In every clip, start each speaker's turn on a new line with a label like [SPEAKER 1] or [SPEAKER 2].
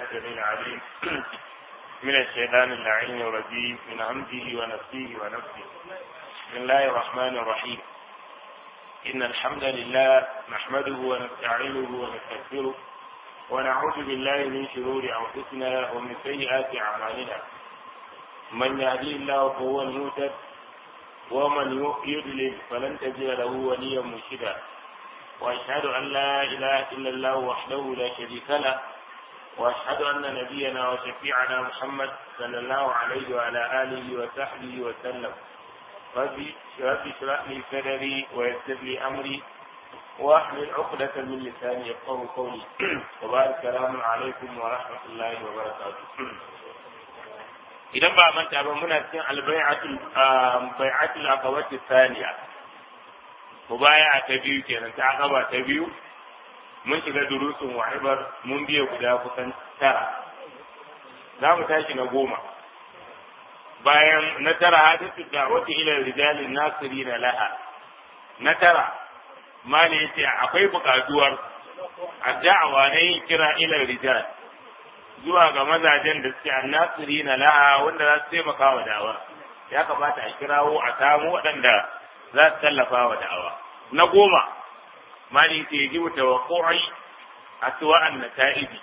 [SPEAKER 1] السميع العليم من الشيطان اللعين الرجيم من همزه ونفسه ونفسه بسم الله الرحمن الرحيم إن الحمد لله نحمده ونستعينه ونستغفره ونعوذ بالله من شرور أنفسنا ومن سيئات أعمالنا من يهدي الله فهو المهتد ومن يضلل فلن تجد له وليا مرشدا واشهد ان لا اله الا الله وحده لا شريك له واشهد ان نبينا وشفيعنا محمد صلى الله عليه وعلى اله وصحبه وسلم ربي ربي اشرح لي صدري ويسر لي امري واحلل عقدة من لساني يفقه قولي وبارك السلام عليكم ورحمة الله وبركاته idan ba manta ba muna cikin albai'atul bai'atul aqabati thaniya mubaya ta biyu kenan ta aqaba ta biyu mun shiga durusun wa'ibar mun biya guda kusan tara za mu tashi na goma bayan na tara hadithu da'wati ila rijalin nasirina laha na tara mali yace akwai buƙatuwar addawa na yin kira ila rijal zuwa ga mazajen da suke annasiri na laha wanda za su taimaka wa da'awa ya kamata a kirawo a samu waɗanda za su tallafa wa da'awa na goma mali ke ji wa tawaqqu'i aswa'an nata'ibi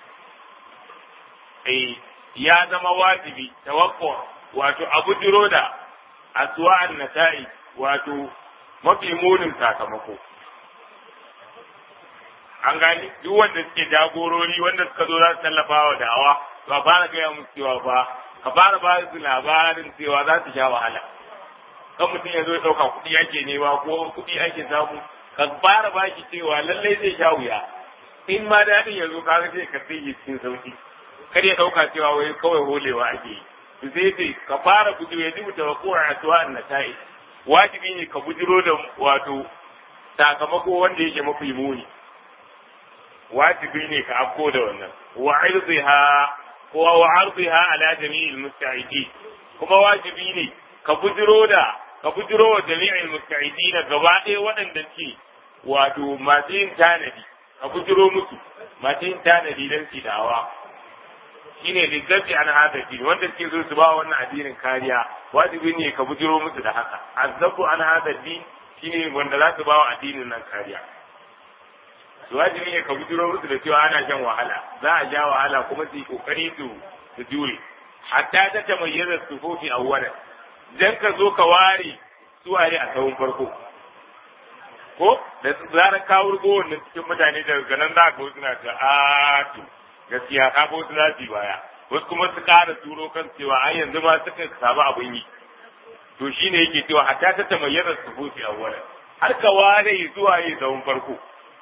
[SPEAKER 1] eh ya zama wajibi tawaqqu wato abu jiro da aswa'an nata'i wato mafi munin sakamako an gani duk wanda suke jagorori wanda suka zo za su tallafa wa da'awa to a fara gaya musu cewa ba ka fara ba su labarin cewa za su sha wahala kan mutum ya zo ya ɗauka kuɗi ake nema ko kuɗi ake samu ka fara ba shi cewa lallai zai sha wuya in ma daɗin ya zo kaga sai ka sai cikin sauki kar ya ɗauka cewa wai kawai holewa ake yi to sai ce ka fara bujiro ya dubuta wa kowa a tuwa an nasa'i wajibi ne ka bujiro da wato sakamako wanda yake mafi muni wajibi ne ka afko da wannan wa arziha ko wa arziha ala jami'il musta'idi kuma wajibi ne ka bujiro da ka bujiro wa jami'il musta'idi na gaba ɗaya waɗanda ke wato masu yin tanadi ka bujiro musu masu yin tanadi don su dawa shine lizabi an hada din wanda suke zo su ba wannan addinin kariya wajibi ne ka bujiro musu da haka azabu an hada din shine wanda za su ba wa addinin nan kariya wajibi ne ka bujiro musu da cewa ana shan wahala za a ja wahala kuma su yi kokari su su jure hatta ta tamayyaza sufufi awwalan dan ka zo ka ware suwaye a tsawon farko ko da zarar ka wurgo wannan cikin mutane daga nan za ka suna ga a to gaskiya ka ko su za su baya wasu kuma su ƙara turo kan cewa ai yanzu ma suka samu abin yi to shine yake cewa hatta ta tamayyaza sufufi awwalan har ka ware suwaye tsawon farko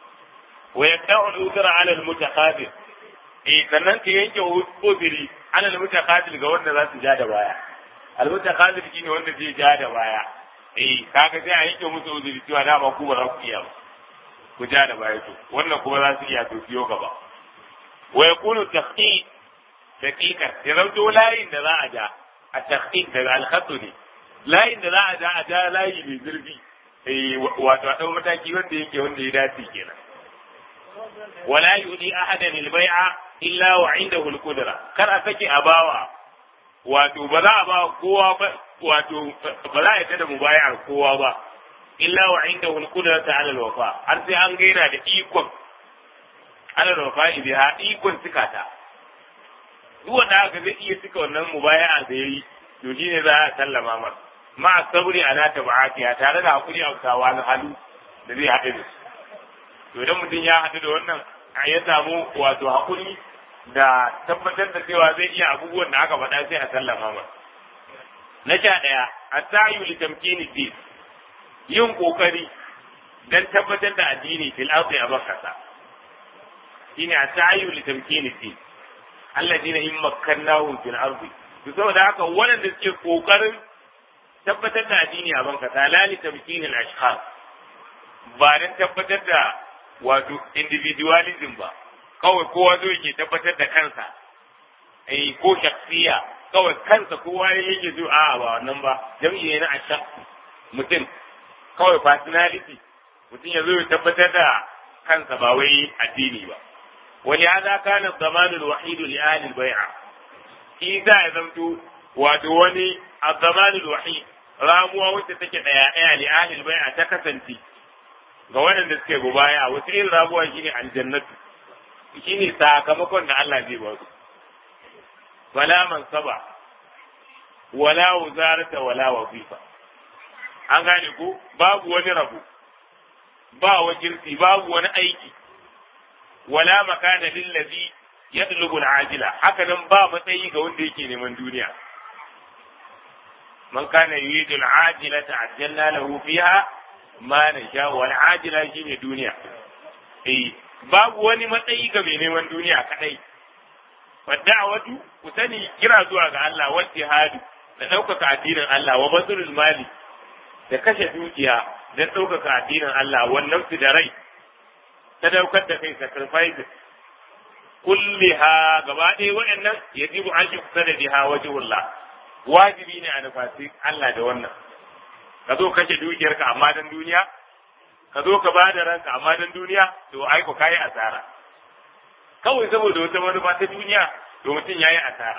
[SPEAKER 1] ويقطع الأذر على المتقابل eh sannan ka yanke uzuri ana da mutaqabil ga wanda za su ja da baya al mutaqabil shine wanda zai ja da baya eh kaga sai a yanke musu uzuri cewa da ba ku ba za ku iya ba ku ja da baya to wannan kuma za su iya to biyo gaba wa yakunu tahqiq daqiqa ya zanto layin da za a ja a tahqiq daga al ne layin da za a ja a ja layi mai zurfi eh wato a dau mataki wanda yake wanda ya dace kenan ولا يؤذي أحدا البيع إلا وعنده القدرة كر أسكي أباوا wato ba za a ba kowa ba wato ba za a yi da mubayar kowa ba illa wa inda wani kudrata ala wafa har sai an gaina da ikon ala wafa biha ikon cikata duk wanda aka zai iya cika wannan mubayar da yayi to shine za a sallama masa ma sabri ala tabatiya tare da hakuri a kawa halu da zai haɗe da su to idan mutum ya haɗu da wannan ya samu wato hakuri da tabbatar da cewa zai iya abubuwan da aka faɗa sai a sallama ma na sha ɗaya a sayu li tamkini din yin kokari dan tabbatar da addini fil ardi a bakasa shine a sayu li tamkini din alladina in makkannahum fil ardi to saboda haka waɗanda suke kokarin tabbatar da addini a bankasa la li tamkinil ashkhas ba dan tabbatar da wato individualism ba kawai kowa zo yake tabbatar da kansa eh ko shaksiya kawai kansa kowa yake zo a ba wannan ba jam'i ne na ashak mutum kawai personality mutum ya zo ya tabbatar da kansa ba wai addini ba ولهذا كان الضمان الوحيد لأهل البيعة إذا زمت ودوني الضمان الوحيد ramuwa wacce take daya daya li ahli bai'a ta kasance ga waɗanda suke gubaya wata irin ramuwa shine aljannatu shine sakamakon da Allah zai ba su wala man saba wala wuzarata wala wazifa an gane ko babu wani rabu ba wakilci babu wani aiki wala makana lillazi yatlubu al-ajila haka nan ba matsayi ga wanda yake neman duniya man kana yuridu al-ajila ta'ajjalna lahu fiha ma nasha wal ajila shine duniya eh babu wani matsayi ga mai neman duniya kadai wada'awatu ku sani kira zuwa ga Allah wa jihadu da ɗaukaka addinin Allah wa bazulul mali da kashe dukiya don ɗaukaka addinin Allah wannan su da rai ta daukar da kai sacrifice kulliha gaba ɗaya waɗannan yajibu an shi kusa da biha wajhullah wajibi ne a nufasi Allah da wannan ka zo kashe dukiyarka amma dan duniya ka zo ka bada ranka amma dan duniya to ai ko kai asara kawai saboda wata manufa ta duniya to mutum yayi asara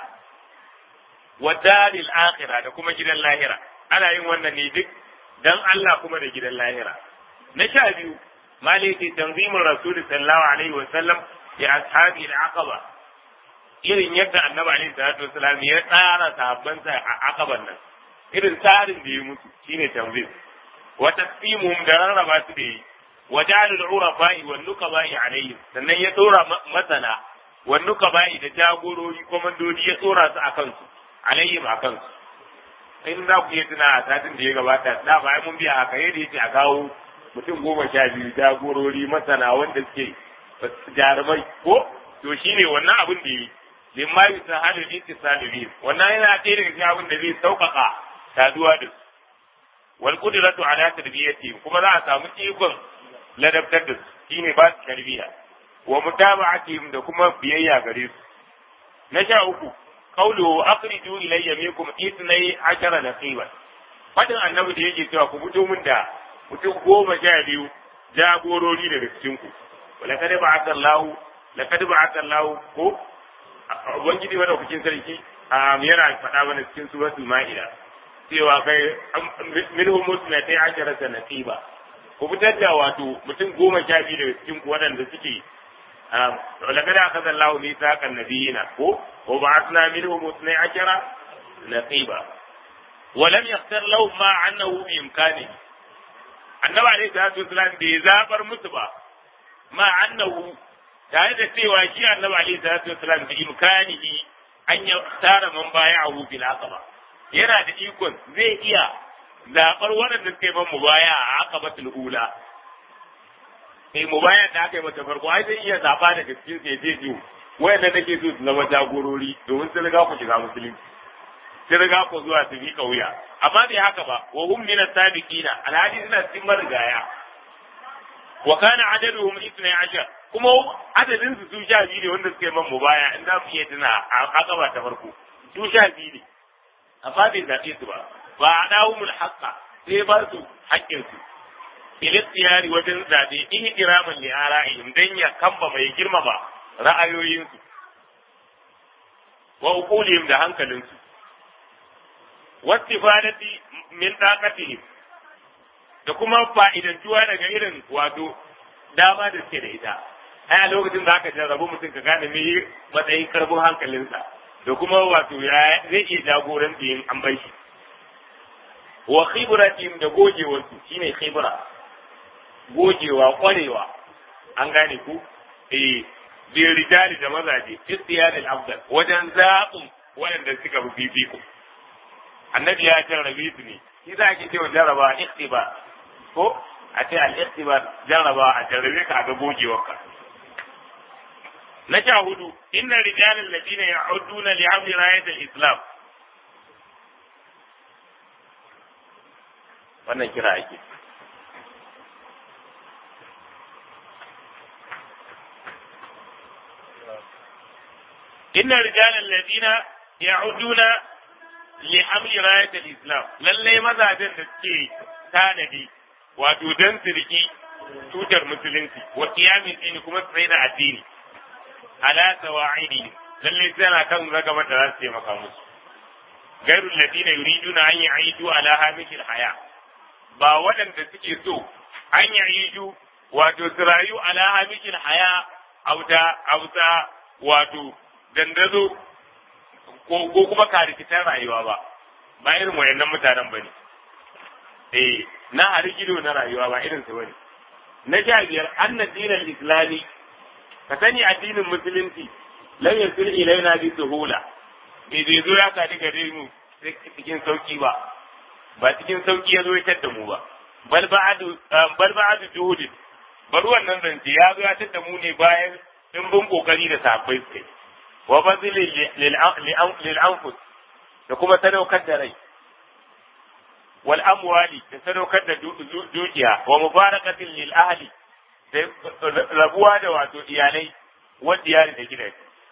[SPEAKER 1] wa dalil akhirah da kuma gidan lahira ana yin wannan ne duk dan Allah kuma da gidan lahira na sha biyu maliki tanzimin rasul sallallahu alaihi wa sallam ya ashabi al-aqaba irin yadda annabi alaihi salatu wasallam ya tsara sahabbansa a aqaban nan irin tsarin da ya musu shine tanzim wa tasfimuhum da rarraba su da yi wa jalul urafa'i wan nuqaba'i alaihim sannan ya dora masana wan nuqaba'i da jagorori komandodi ya tsora su akan su alaihim akan su in za ku iya tuna a satin da ya gabata da ba mun biya haka yadda yace a kawo mutum goma sha biyu jagorori masana wanda suke jarumai ko to shine wannan abin da yi limma yusahalu ittisalu bi wannan yana ɗaya daga cikin abin da zai sauƙaƙa saduwa da su wal qudratu ala tarbiyati kuma za a samu ikon ladabtar da su shine ba su tarbiyya wa mutaba'atihim da kuma biyayya gare su na sha uku qawluhu akhriju ilayya minkum ithnay ashara naqiban fadin annabi da yake cewa ku fito min da mutum goma sha biyu jagorori daga cikin ku ولقد بعث الله لقد بعث الله ko ubangiji wanda kucin sarki yana faɗa mana cikin suratul ma'ida cewa kai minhum musnatay ashara sanatiba ku fitar da wato mutum goma sha biyu daga cikin ku waɗanda suke ولقد أخذ الله ميثاق النبيين وبعثنا منهم اثني عشر نقيبا ولم يختر لهم ما أنه بإمكانه النبي عليه الصلاة والسلام بيزابر مصبا ma annahu tare da cewa shi annabi alaihi salatu wasalam bi imkanihi an ya tara man baya'ahu bil aqaba yana da ikon zai iya zabar waɗanda suka yi man mubaya a aqabatul ula sai mubaya da aka yi mata farko ai zai iya zaba daga cikin sai zai ji wayanda nake so su zama jagorori domin sun riga ku shiga musulunci sun riga ku zuwa su bi kauya amma bai haka ba wa hum min as-sabiqina alhadi suna cikin marigaya wa kana adaduhum 12 kuma adadin su su sha biyu ne wanda suka yi man mubaya in za mu iya tuna a akaba ta farko su sha biyu ne amma bai zaɓe su ba ba a dawumul haqqa sai ba su haƙƙin su ilistiyari wajen zaɓe in kiraman li ara'ihim dan ya kamba mai girmama ra'ayoyinsu wa uqulihim da hankalinsu wastifadati min taqatihim da kuma fa'idantuwa daga irin wato dama da suke da ita ai a lokacin da aka jarrabu mutum ka gane me matsayin karbin hankalinsa da kuma wato ya zai iya jagoranci yin an bai shi wa khibratihim da gogewarsu shine khibra gogewa kwarewa an gane ku eh bi rijali da mazaje istiyadul afdal wajen zaɓin waɗanda suka fi fifiko annabi ya jarrabe su ne shi za ki ce wa jarraba ikhtibar ko a ce al-ikhtibar jarraba a jarrabe ka ga gogewarka na sha hudu inna rijalal ladina ya'uduna li amri rayat al-islam wannan kira ake inna rijalal ladina ya'uduna li amri rayat al-islam lalle mazajen da suke tanadi wato dan sirki tutar musulunci wa qiyamin dini kuma tsaye da addini ala sawa'idi lalle tana kan ragama da za su taimaka musu gairul ladina yuriduna an ya'idu ala hamishil haya ba waɗanda suke so an ya'idu wato su rayu ala hamishil haya auta auta wato dandazo ko kuma karikitan rayuwa ba ba irin wayannan mutanen bane eh na harigido na rayuwa ba irin su bane na sha biyar anna dinal islami ka sani addinin musulunci lam yasil ilaina bi suhula bai zai zo ya sadi gare mu cikin sauki ba ba cikin sauki ya zo ya tadda mu ba bal ba'adu bal ba'adu juhud bar wannan zance ya zo ya tadda mu ne bayan dimbin kokari da safai suka wa bazil lil anfus da kuma sadaukar da rai wal amwali da sadaukar da dukiya wa mubarakatin lil ahli da rabuwa da wato iyalai wa diyari da gidaje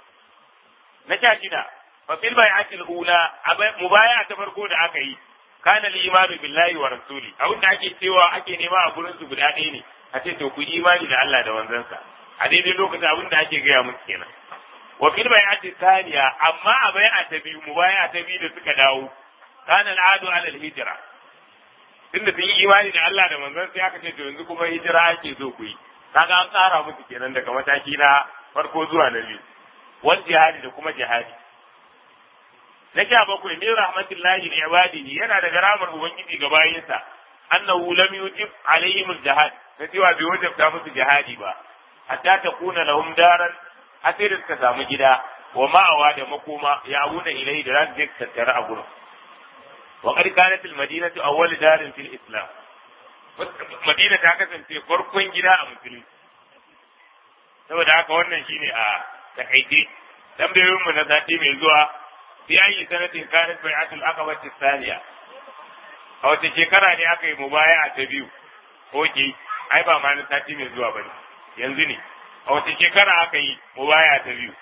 [SPEAKER 1] na sha shida fa fil bai'atil ula mubaya ta farko da aka yi kana al imanu billahi wa rasuli abin da ake cewa ake nema a gurin su guda ɗaya ne a ce to ku imani da Allah da wanzansa a daidai lokacin abin da ake gaya musu kenan wa fil bai'ati thaniya amma a bai'a ta biyu mubaya ta biyu da suka dawo kana al adu ala al hijra tunda sun yi imani da Allah da manzon sai aka ce to yanzu kuma hijira ake so ku yi kaga an tsara musu kenan daga mataki na farko zuwa na biyu wal jihadi da kuma jihadi na sha bakwai min rahmatullahi li ibadihi yana daga ramar ubangiji ga bayinsa annahu lam yujib alaihim al-jihad na cewa bai wajabta musu jihadi ba hatta takuna lahum daran asir suka samu gida wa ma'awa da makoma ya abuna ilai da za su je tattara a gurin wa qad kanat al-madinatu awwal darin fil islam madina ta kasance farkon gida a musulunci saboda haka wannan shine a takaice tambayoyin mu na sati mai zuwa fi ayi sanatin kanat bai'atul aqaba thaniya a wata shekara ne aka yi mubaya'a ta biyu oke ai ba ma na sati mai zuwa bane yanzu ne a wata shekara aka yi mubaya'a ta biyu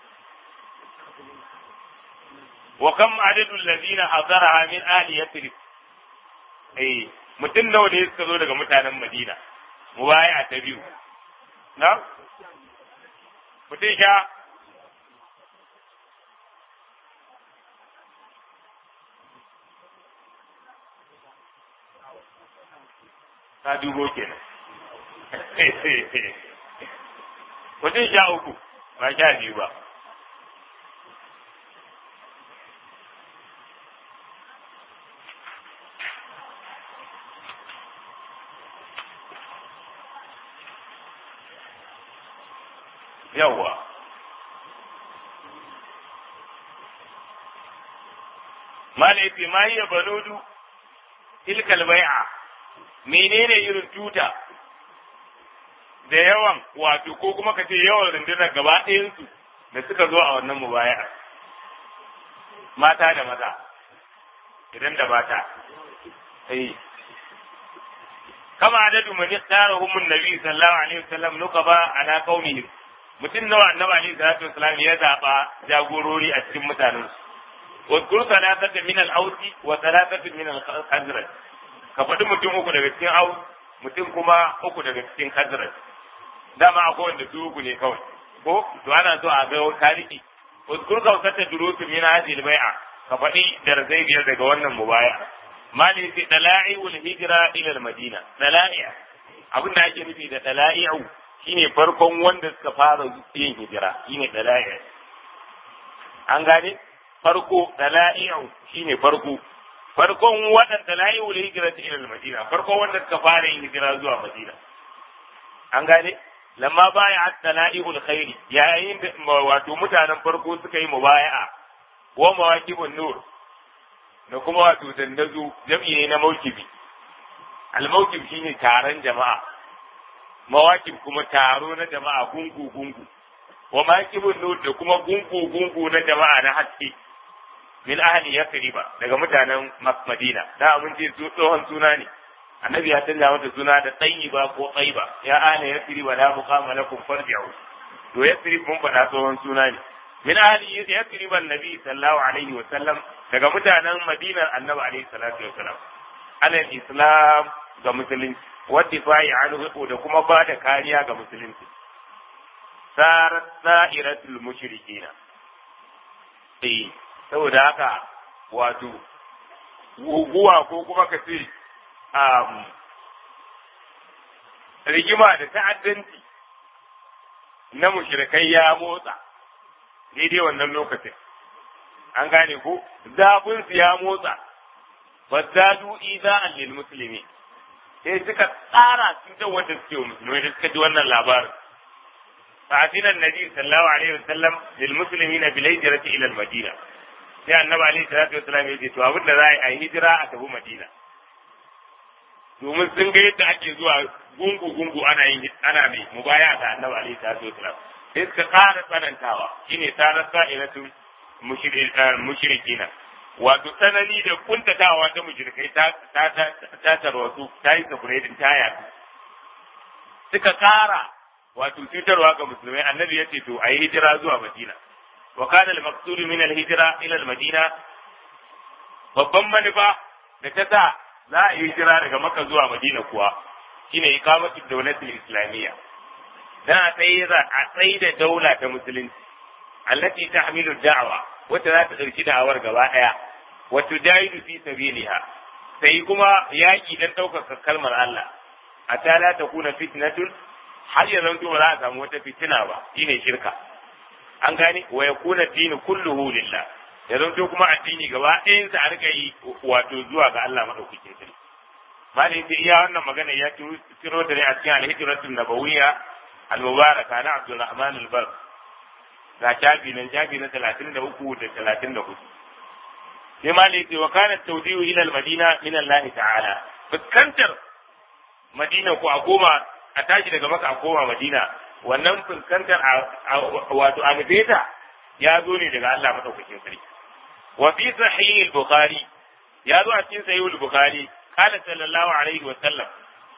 [SPEAKER 1] wa kam adadul ladina hadaraha min ahli yathrib eh mutum nawa ne suka zo daga mutanen Madina mubaya'a ta biyu na mutum sha ta dubo kenan mutum sha uku ba sha biyu ba yawwa malaifi ma hiya banudu tilkal bai'a menene irin tuta da yawan wato ko kuma ka ce yawan rundunar gaba ɗayansu da suka zo a wannan mubaya'a mata da maza idan da mata eh kama adadu man yaktarahum an-nabi sallallahu alaihi wasallam nuqaba ala qaumihim mutum nawa annabi alaihi salatu wasallam ya zaba jagorori a cikin mutanen su wa kur salatata min al-ausi wa salatata min al-khazraj ka faɗi mutum uku daga cikin aus mutum kuma uku daga cikin khazraj dama akwai wanda su uku ne kawai ko to ana so a ga tariki wa kur kausata durusun min hadhihi al-bai'a ka faɗi darzai biyar daga wannan mubaya mali fi dala'i'ul hijra ila al-madina dala'i abin da ake nufi da dala'i'u shine farkon wanda suka fara yin hijira shine dala'i an gane farko dala'i'u shine farko farkon waɗanda dala'i'ul hijra ila al-madina farkon wanda suka fara yin hijira zuwa madina an gane lamma baya dala'i'ul khairi yayin da wato mutanen farko suka yi mubaya'a wa mawaqibun nur da kuma wato dandazo jam'i ne na mawkibi al-mawkib shine taron jama'a mawakib kuma taro na jama'a gungu gungu wa mawaqibun nur da kuma gungu gungu na jama'a na haske min ahli yasriba daga mutanen madina da mun ce su tsohon suna ne annabi ya canza mata suna da tayyiba ko tayyiba ya ahli yasriba la muqama lakum farji'u to yasrib mun faɗa tsohon suna ne min ahli yasrib annabi sallallahu alaihi wa sallam daga mutanen madinar annabi alaihi salatu wa sallam alal islam ga musulunci wadda fa'i anhu da kuma ba da kariya ga musulunci sarat sa'iratul mushrikina eh saboda haka wato guguwa ko kuma ka ce rigima da ta'addanci na mushrikai ya motsa daidai wannan lokacin an gane ko zafin su ya motsa fazzadu iza'an lil muslimi sai suka tsara cutar wanda suke wa musulmai da suka ji wannan labarin فأذن النبي صلى الله عليه وسلم للمسلمين بالهجرة إلى المدينة sai annabi alaihi salatu wasalam ya ce to abin da za a yi hijira a tafi madina domin sun ga yadda ake zuwa gungu gungu ana yin ana mai mubaya ga annabi alaihi salatu wasalam sai suka ƙara tsanantawa shine sanar sa'ilatu mushrikina wato tsanani da kuntatawa ta mushrikai ta ta ta tarwatu ta yi safuredin ta yaɗu suka ƙara wato cutarwa ga musulmai annabi ya ce to a yi hijira zuwa madina wa kana al-maqsud min al-hijra ila al-madina babban manufa da ta sa za a yi hijira daga makka zuwa madina kuwa shine iqamatu dawlatil islamiyya dan a tsaye a tsaye da daula ta musulunci allati tahmilu da'wa wata za ta dauki da'awar gaba daya wa tujahidu fi sabiliha sai kuma yaki dan daukar kalmar Allah a ta la takuna fitnatun har ya zanto ba za a samu wata fitina ba shine shirka an gane wa yakuna dinu kulluhu lillah ya zanto kuma addini gaba ɗayan sa a rika yi wato zuwa ga Allah madaukakin sarki malai sai iya wannan magana ya tiro da ne a cikin al-hijratul nabawiyya al-mubaraka na Abdulrahman al-Bar ga jabi nan jabi na 33 da 34 sai malai sai wa kana tawdi'u ila al-madina min Allah ta'ala fuskantar madina ko a koma a tashi daga maka a koma madina wannan fuskantar wato a nufeta ya zo ne daga Allah madaukakin sarki wa fi sahih al-bukhari ya zo a cikin sahih al-bukhari qala sallallahu alaihi wa sallam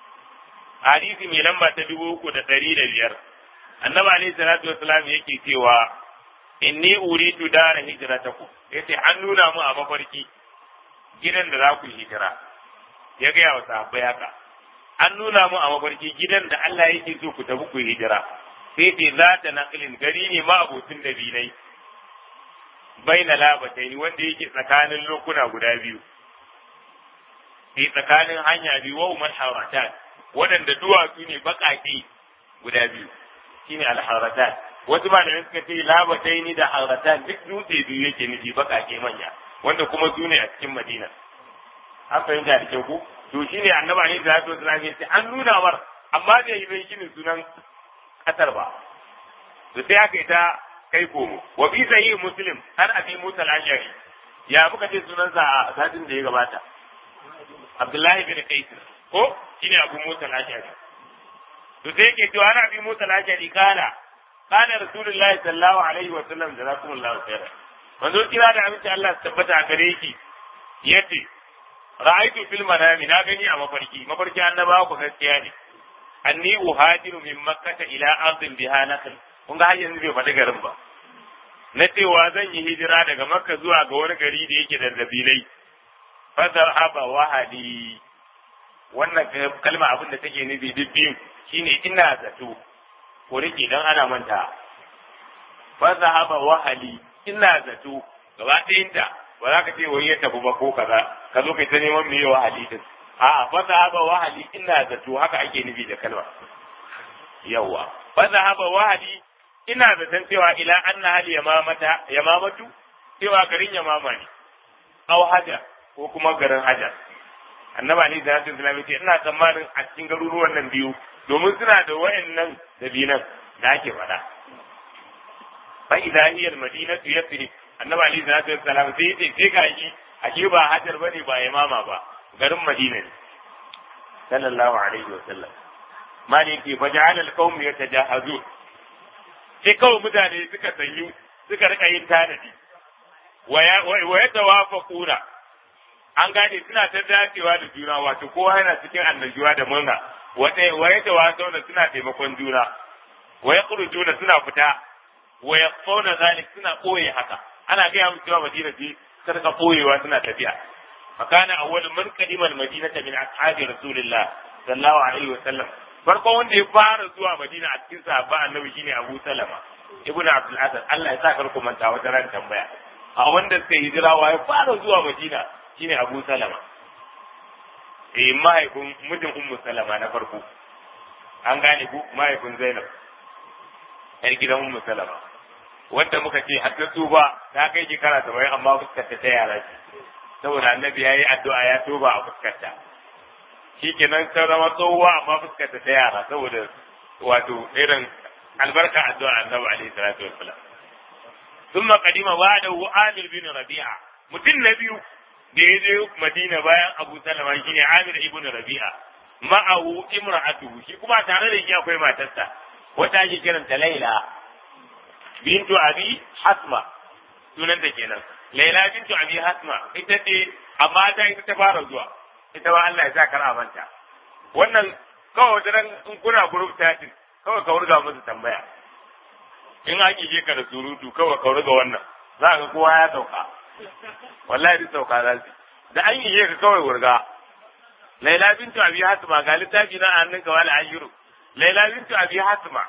[SPEAKER 1] hadisi mai lamba ta dubu uku da ɗari da biyar annabi alaihi salatu wasalam yake cewa inni uridu dara hijratakum yace an nuna mu a mafarki gidan da za ku hijira ya gaya wa sahabbai haka an nuna mu a mafarki gidan da Allah yake so ku tafi ku hijira sai ce za ta naqlin gari ne ma abotin da bilai baina labatai wanda yake tsakanin lokuna guda biyu sai tsakanin hanya biyu wa umar haratan waɗanda duwatsu ne baƙaƙe guda biyu shine alharatan wasu malamai suka ce labatai ni da haratan duk dutse biyu yake nufi baƙaƙe manya wanda kuma su ne a cikin madina an fahimta da kyau ku to shine annabi ne da zato sallallahu alaihi an nuna mar amma bai yi bai shine sunan kasar ba to sai aka yi ta kai komo wa fi sahih muslim har abi musa al-ashari ya muka ce sunansa a satin da ya gabata abdullahi bin qais ko shine abu musa al-ashari to sai yake cewa ana abi musa al-ashari kana kana rasulullahi sallallahu alaihi wa sallam jazakumullahu khairan manzo kira da aminci Allah su tabbata a gare ki yace ra'aytu fil manami na gani a mafarki mafarki annabawa ku gaskiya ne anni uhajiru min makkata ila ardin biha nakhl kun ga har yanzu bai faɗi garin ba na cewa zan yi hijira daga makka zuwa ga wani gari da yake da dabilai fadar haba wahadi wannan kalma abin da take nufi duk biyun shine ina zato ko rike dan ana manta fadar haba wahali ina zato gaba ɗayinta ba za ka ce wani ya tafi ba ko kaza ka zo kai ta neman me wahali din a'a fadar haba wahali ina zato haka ake nufi da kalma yawa fadar haba wahali ina zaton cewa ila anna hal yamamata yamamatu cewa garin yamama ne aw hajar ko kuma garin hajar annaba ali da hasan islami ce ina tsammanin a cikin garuruwan nan biyu domin suna da wayannan dabinan da ake faɗa fa idza hiya almadinatu yathrib annaba ali da hasan islami sai yace sai ga shi ashe ba hajar bane ba yamama ba garin madina ne sallallahu alaihi wa sallam maliki faja'ala alqawm yatajahazun sai kawai mutane suka sanyu suka rika yin tanadi wa ya tawafaquna an gane suna ta dacewa da juna wato kowa yana cikin annajuwa da murna wata wa ya tawasauna suna taimakon juna wa ya juna suna fita wa ya fauna zalik suna koye haka ana gaya musu cewa madina ce ta rika koyewa suna tafiya fakana awwal man qadima al-madinata min ashabi rasulillah sallallahu alaihi wa sallam farko wanda ya fara zuwa madina a cikin sahabba annabi shine abu salama ibnu abdul asad Allah ya sa kar ku manta wata ran tambaya a wanda suka hijira wa ya fara zuwa madina shine abu salama eh mahaifin mijin ummu salama na farko an gane ku mahaifin zainab yar gidan ummu salama wanda muka ce har ta tuba ta kai shekara saba'in amma fuskarta ta yara ce saboda annabi ya yi addu'a ya tuba a fuskarta shi kenan ta zama tsohuwa amma fuskarta ta yara saboda wato irin albarka addu'a annabi alaihi salatu wassalam ثم قدم بعده عامر بن ربيعة mutum na biyu da ya je Madina bayan Abu Salama shine Amir ibn Rabi'a ma'ahu imra'atuhu shi kuma tare da shi akwai matarsa wata ake kiranta Laila bintu Abi Hasma sunan ta kenan Laila bintu Abi Hasma ita ce amma ta ita ta fara zuwa ita ba Allah ya sa kar manta wannan kawai da in kuna group chatting kawai ka wurga musu tambaya in an yi ka da surutu kawai ka wurga wannan za ka kowa ya sauka wallahi duk sauka za su da an yi ka kawai wurga Laila bintu Abi Hasma ga littafi na hannun ka wala ayyuru Laila bintu Abi Hasma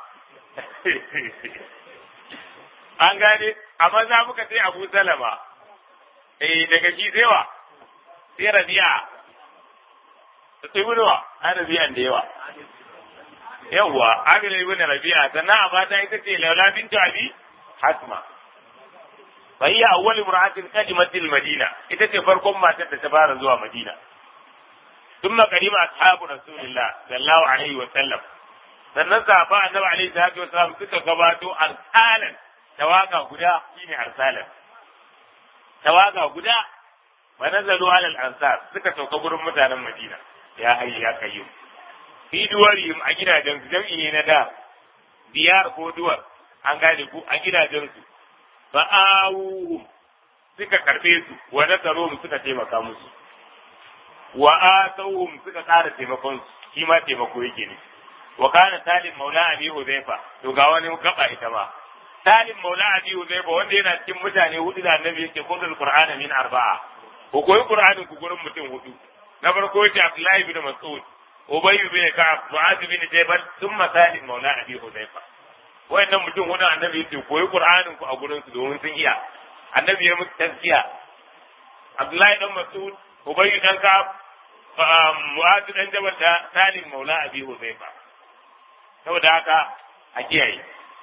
[SPEAKER 1] an gane amma za muka sai Abu Salama eh daga shi sai wa sai Rabi'a ibnu wa an Rabi'a da yawa yawa Amir ibn Rabi'a sannan a mata ita ce Laila bintu Abi Hasma فهي أول امرأة قدمت المدينة إذا تفرقم ما تتبارى زوا مدينة ثم قدم أصحاب رسول الله صلى الله عليه وسلم sannan sahaba annabi alaihi salatu wasalam suka gabato arsalan tawaga guda shine arsalan tawaga guda wa nazalu ala al-ansar suka sauka gurin mutanen Madina ya hayya ya kayyu fi duwarihim a gidajen su jam'i ne na da biyar ko duwar an gane ku a gidajen su fa'awuhum suka karbe su wa nasaruhum suka taimaka musu wa atawhum suka ƙara taimakon su shi ma taimako yake ne wa kana salim maula abi huzaifa to ga wani gaba ita ma salim maula abi huzaifa wanda yana cikin mutane hudu da annabi yake kundul qur'ana min arba'a ko koyi qur'anin ku gurin mutum hudu na farko yace abdullahi bin mas'ud ubay bin ka'ab mu'adh bin jabal thumma salim maula abi huzaifa wayannan mutum hudu annabi yake koyi qur'anin ku a gurin su domin sun iya annabi ya musu tazkiya abdullahi dan mas'ud ubay dan ka'ab mu'adh dan jabal da salim maula abi huzaifa saboda haka a kiyaye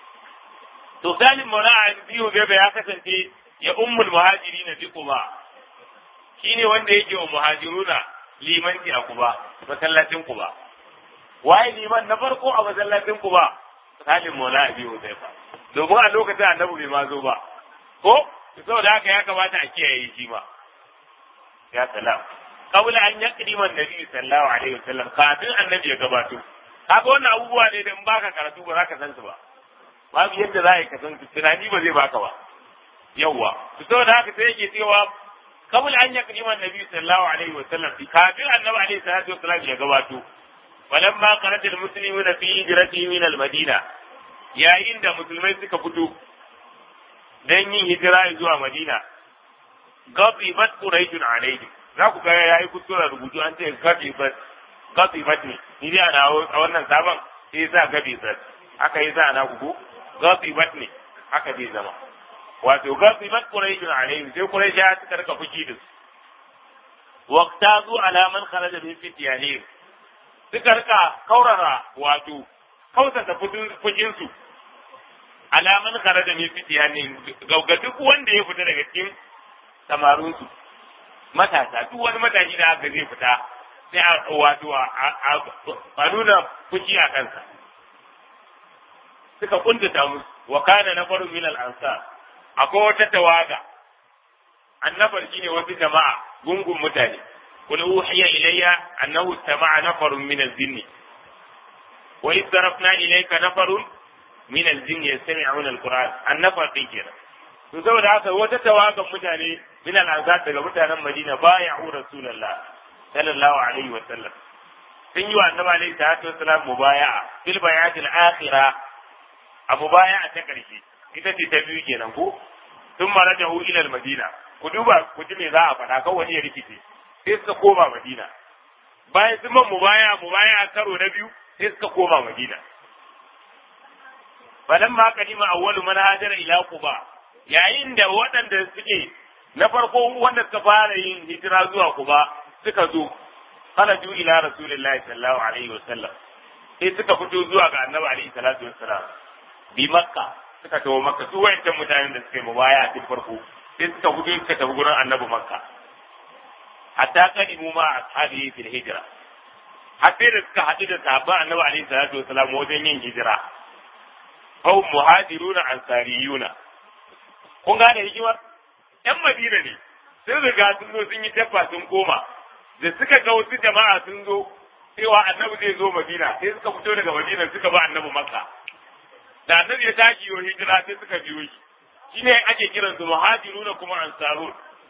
[SPEAKER 1] to salim maula abi huzaifa ya kasance ya ummul muhajirina bi quba shine wanda yake wa muhajiruna limanci a quba masallacin quba waye liman na farko a masallacin quba salim maula abi huzaifa domin a lokacin annabi bai ma zo ba ko saboda haka ya kamata a kiyaye shi ma ya salam qabla an yaqdima annabi sallallahu alaihi wasallam kafin annabi ya gabato kaga wannan abubuwa ne da in baka karatu ba za ka san su ba babu yadda za ka san su tunani ba zai baka ba yawwa to saboda haka sai yake cewa qabla an yaqdima annabi sallallahu alaihi wasallam kafin annabi alaihi salatu wasallam ya gabato falamma qanata almuslimuna fi hijratihi min almadina yayin da musulmai suka fito dan yin hijira zuwa madina gabibat quraishun alaihim za ku ga yayi kuskure rubutu an ce gabibat gabibat ne ni dai ana a wannan sabon sai yasa gabibat aka yi sa ana ku gabibat ne aka bai zama wato gabibat quraishun alaihim sai quraish ya suka rika fuki da su waqtazu ala man kharaja min fityanihim suka rika kaurara wato kautata fujin su alaman kharaja min fityanihim ga duk wanda ya fita daga cikin samarun su matasa duk wani matashi da aka zai fita sai a wato a nuna fushi a kansa suka kuntata musu wa kana nafarun min al-ansar akwai wata tawaga annabar shine wasu jama'a gungun mutane قل أوحي إلي أنه استمع نفر من الجن وإذ صرفنا إليك نفر من الجن يستمعون القرآن النفر في كده to saboda haka wata tawagan mutane min al-ansar daga mutanen Madina bay'u Rasulullah sallallahu alaihi wa sallam sun yi wa annabi alaihi salatu wasallam mubaya'a fil bay'ati al-akhira a mubaya'a ta karshe ita ce ta biyu kenan ko sun marajahu ila al-madina ku duba ku ji me za a faɗa kan wani ya rikice sai suka koma madina bayan sun man mubaya mubaya karo na biyu sai suka koma madina falamma kadima awwalu man hajara ila quba yayin da waɗanda suke na farko wanda suka fara yin hijira zuwa quba suka zo kharaju ila rasulillahi sallallahu alaihi wasallam sai suka fito zuwa ga annabi alaihi salatu wassalam bi makka suka tawo makka su wayancan mutanen da suka yi mubaya a cikin farko sai suka fito suka tafi gurin annabi makka hatta kadimu ma ashabi fil hijra har sai da suka haɗu da sahabban annabi alaihi salatu wassalam wajen yin hijira hau muhajiruna ansariyuna kun gane hikimar yan madina ne sun riga sun zo sun yi dabba sun koma da suka ga wasu jama'a sun zo cewa annabi zai zo madina sai suka fito daga madina suka ba annabi makka da annabi ya tashi yo hijira sai suka biyo shi shine ake kiran su muhajiruna kuma ansarun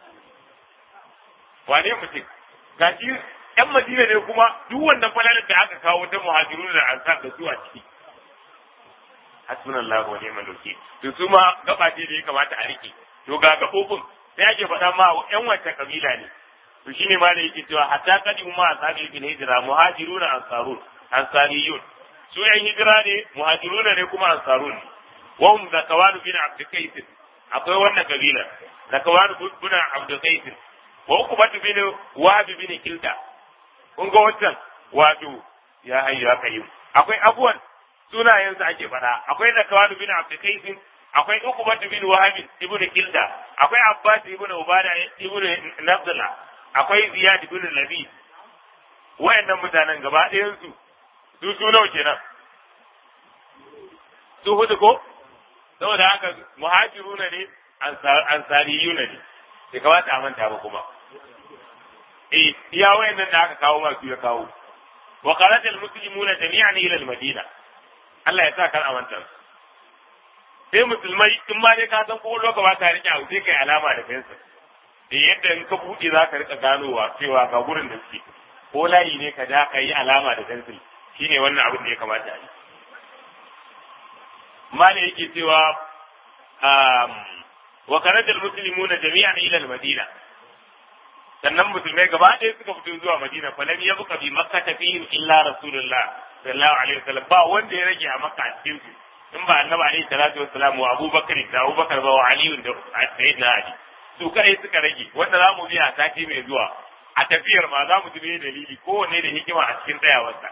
[SPEAKER 1] wane mutum gashi yan madina ne kuma duk wannan falalar da aka kawo ta muhajiruna da ansar da su a ciki hasbunallahu wa ni'mal wakil to su ma gaba ce da ya kamata a rike to ga gabobin sai ake faɗa ma yan wacce kabila ne to shine ma da yake cewa hatta kadimu ma asabi bil hijra muhajiruna ansarun ansariyun su yan hijira ne muhajiruna ne kuma ansarun wa hum zakawan bin abd qais akwai wannan kabila zakawan bin abd qais wa ukbat bin wahab bin kilda kun ga wancan wato ya hayyu ya kayyum akwai abuwan sunayensu ake faɗa akwai zakawan bin abd qais akwai ukbat bin wahab ibn kilda akwai abbas ibn ubada ibn nabdullah akwai ziyad ibn labi wayannan mutanen gaba ɗayan su su su nawa kenan su hudu ko saboda haka muhajiruna ne ansariyuna ne bai kamata a manta ba kuma eh iya wayannan da aka kawo masu ya kawo wa kharaja almuslimuna jami'an ila almadina Allah ya sa kar a manta sai musulmai in ma dai ka san ko lokaci ba ka rike abu sai kai alama da fensa da yadda in ka buɗe za ka rika ganowa cewa ga gurin da suke ko layi ne ka ja ka yi alama da fensil shine wannan abin da ya kamata a yi mala yake cewa wa kharaja almuslimuna jami'an ila almadina sannan musulmai gaba ɗaya suka fito zuwa madina fa lam yabqa bi makka fihim illa rasulullah sallallahu alaihi wasallam ba wanda ya rage a makka a cikin su in ba annabi alaihi salatu wassalam wa abubakar da abubakar ba wa ali da sayyidina ali su kai suka rage wanda za mu biya sati mai zuwa a tafiyar ma za mu ji me dalili kowanne da hikima a cikin tsayawarsa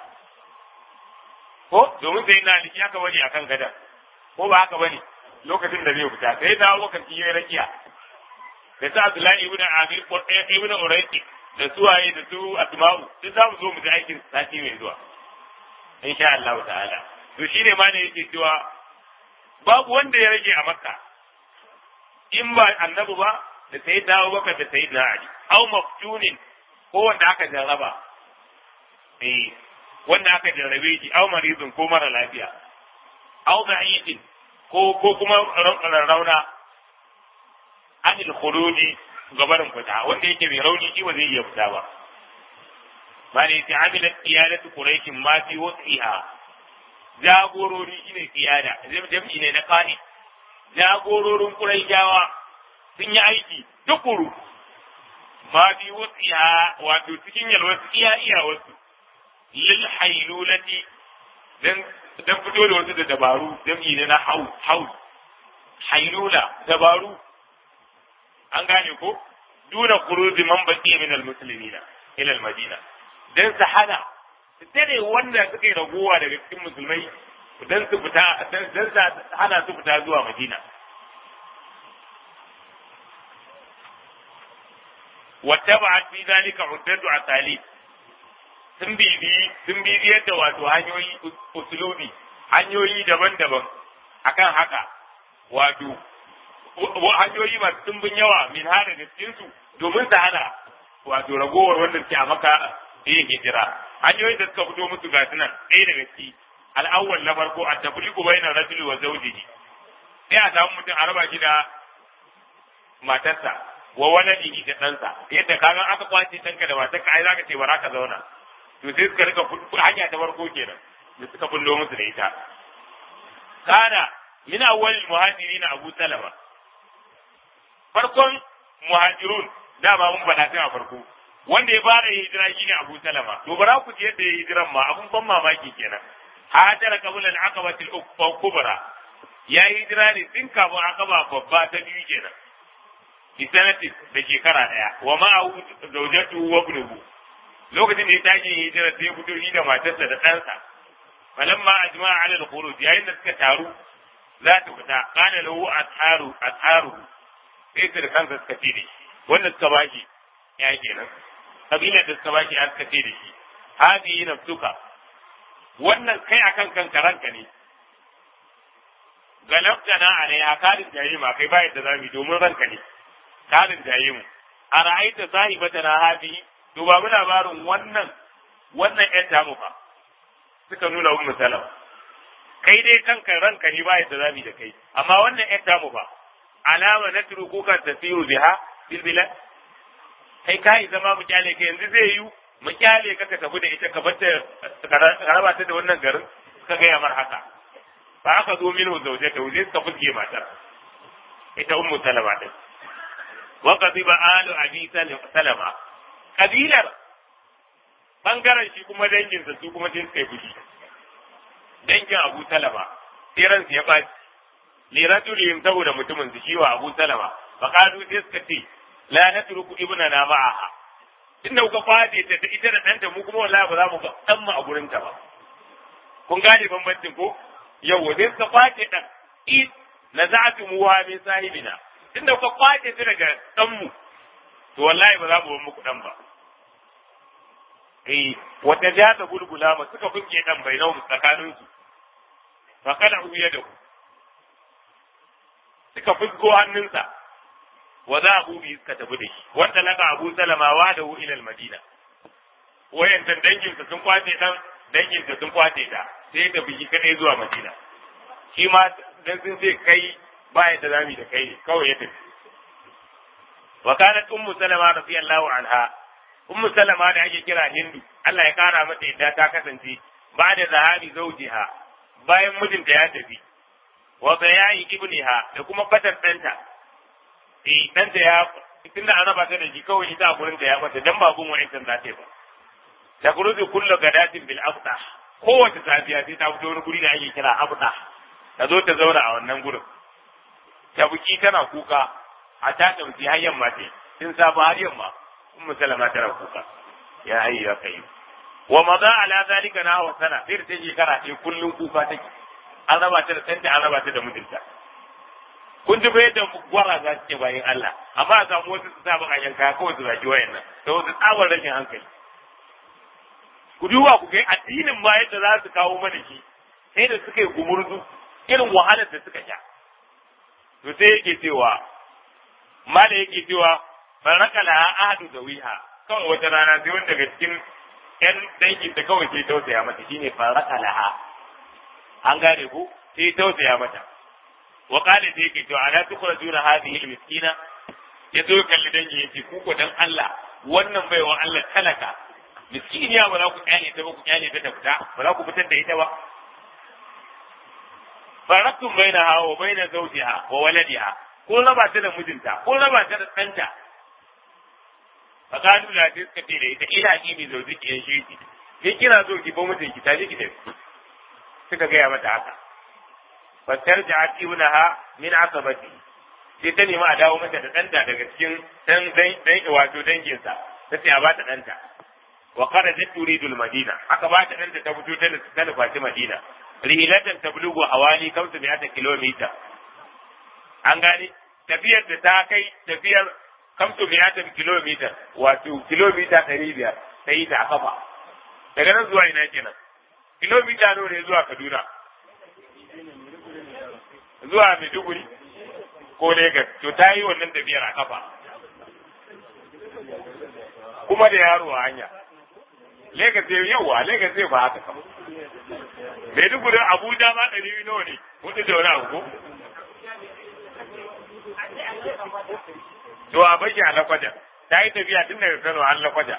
[SPEAKER 1] ko domin sai na aliki aka bari akan gadan ko ba haka bane lokacin da zai fita sai da abubakar shi ya rakiya da sa Abdullahi ibn Amir ko ibn Urayti da suwaye da su Asma'u duk za mu zo mu ji aikin sati mai zuwa insha Allah ta'ala to shine ma ne yake cewa babu wanda ya rage a Makka in ba annabi ba da sayyidina Abubakar da sayyidina Ali aw maftunin ko wanda aka jarraba eh wanda aka jarrabe shi aw maridun ko mara lafiya aw da'ifin ko ko kuma rauna anil khuruji gabarin fita wanda yake mai rauni shi ba zai iya fita ba ba ne ta amila qiyadatu quraish ma fi wasiha jagorori shine qiyada jam'i ne na qani jagororin quraishawa sun yi aiki tukuru ma fi wasiha wato cikin yalwar iya iya wasu lil hailulati dan dan fito da wasu da dabaru jam'i ne na haus haus hailula dabaru an gane ko duna kuruzi man baki min almuslimina ila almadina dan su hana su tare wanda suka yi raguwa daga cikin musulmai dan su fita dan su hana su fita zuwa madina wattaba'at fi zalika uddatu asali sun bibi sun bibi yadda wato hanyoyi usulubi hanyoyi daban-daban akan haka wato hanyoyi masu tumbin yawa min hada da cikinsu domin su hana wato ragowar wanda suke a maka yin hijira hanyoyin da suka fito musu gasu nan ɗaya daga ciki al'awwal na farko a tafriqu bayna rajuli wa zawjihi sai a samu mutum a raba shi da matarsa wa waladihi da ɗansa yadda kaga aka kwace ɗanka da matarka ai zaka ce bara ka zauna to sai suka rika hanya ta farko kenan da suka bullo musu da ita kana min awwal muhajirin abu salama farkon muhajirun dama mun faɗa sai a farko wanda ya fara hijira shine Abu Salama to bara ku ji yadda ya hijiran ma abun ban mamaki kenan hajara qabla al-aqabati al-kubra ya hijira ne tun kafin aqaba babba ta biyu kenan bi sanati da shekara daya wa ma'ahu zawjatu wa ibnuhu lokacin da ya tashi hijira sai ya fito da matarsa da ɗansa falamma ajma'a ala al-khuruj yayin da suka taru za ta fita kana lahu asharu asharu sai su da kansa suka ce da shi wanda suka bashi ya kenan kabilar da suka bashi ya suka ce da shi hadi nafsuka wannan kai akan kanka ranka ne galabtana alaiha kalin jayi ma kai bayan da zamu domin ranka ne kalin jayi mu a ra'aita sahibatana hadi to ba mu labarin wannan wannan ƴan tamu fa suka nuna ummu salama kai dai kanka ranka ne ba yadda zamu da kai amma wannan ƴan tamu fa alama na turuku kan tasiru biha bil bilad kai kai zama mu kyale ka yanzu zai yi mu kyale ka ka tafi da ita ka bata ka raba ta da wannan garin ka ga yamar haka ba aka zo minhu zawjata zai suka fuske matar ita ummu salama din wa qadiba alu abi salama kabilar bangaren shi kuma danginsa su kuma sun kai fushi dangin Abu Salama sai ransu ya ɓaci li rajulihim saboda mutumin su shi wa Abu Salama fa qalu sai suka ce la natruku ibnana ma'aha inda kuka kwace ta ita da ɗanta mu kuma wallahi ba za mu ga dan mu a gurin ta ba kun gane bambancin ko yau sai suka kwace dan in naza'atu muwa min sahibina inda kuka kwace ta daga dan mu to wallahi ba za mu bar muku dan ba eh wata ja ta gulgula ma suka fuske dan bai nau tsakanin su fa kana uya da ku suka fusko hannunsa wa za abu bi suka tafi da shi wanda laka abu salama wa da hu ila madina wayantan dangin sun kwace dan dangin sun kwace ta sai da biki kadai zuwa madina shi ma dan sun ce kai ba yadda zamu da kai kawai ya tafi wa kanat ummu salama radiyallahu anha ummu salama da ake kira hindu Allah ya kara mata yadda ta kasance ba da zahabi zaujiha bayan mijinta ya tafi wa bayayi ibniha da kuma fatar danta eh danta ya tunda an raba ta da shi kawai ita a gurin ta ya bata dan babun wa'intan za ta yi ba ta kuruzu kullu gadatin bil afta kowace safiya sai ta fito wani guri da ake kira afta ta zo ta zauna a wannan gurin ta buki tana kuka a ta tamsi har yamma ce tun safa har yamma ummu salama tana kuka ya hayyu ya kai wa maza ala zalika na wa sana sai ta shekara ɗaya kullum kuka take an raba ta da ɗanta an raba ta da mijinta kun ji bai da gwara za su ce bayan Allah amma a samu wasu su sa baka yanka kawai su zaki wayan nan da wasu tsabar rashin hankali ku duba ku kai addinin ma yadda za su kawo mana shi sai da suka yi gumurzu irin wahalar da suka sha to sai yake cewa mala yake cewa faraka laha ahadu da wiha kawai wata rana sai wanda daga cikin yan dangin da kawai sai tausaya mata shine faraka laha an gane ku sai tausaya mata wa qala sai yake to ala tukhrajuna hadhihi almiskina yazo kalli dangi yace ku ko dan Allah wannan baiwa Allah talaka miskiniya ba za ku kyale ta ba ku kyale ta ta fita ba za ku fitar da ita ba faraktum bainaha wa baina zawjiha wa waladiha ko raba ta da mijinta ko raba ta da ɗanta fa kanu la ta suka ce da ita ila ki bi zauji ki shi ki ke kira zo ki ba mijin ki taje ki tafi suka gaya mata haka fa tarja'at ibnaha min asabati sai ta nemi a dawo mata da ɗanta daga cikin dan dan wato danginsa ta ce a ba ta ɗanta wa kharajat turidu al-madina aka ba ta ɗanta ta fito ta ta nufaci madina rihilatan tablugu hawali kamsa mi'ata kilomita an gane tafiyar da ta kai tafiyar kamsa mi'ata kilomita wato kilomita ɗari biyar ta yi ta a kafa daga nan zuwa ina kenan kilomita nawa ne zuwa kaduna zuwa maiduguri ko Legas to ta yi wannan tafiyar a kafa kuma da yaro a hanya Legas zai yawa Legas zai ba haka kama Maiduguri Abuja ma ɗari biyu nawa ne hudu da wani abu ko to a bashi a lakwaja ta yi tafiya tun daga Kano har lakwaja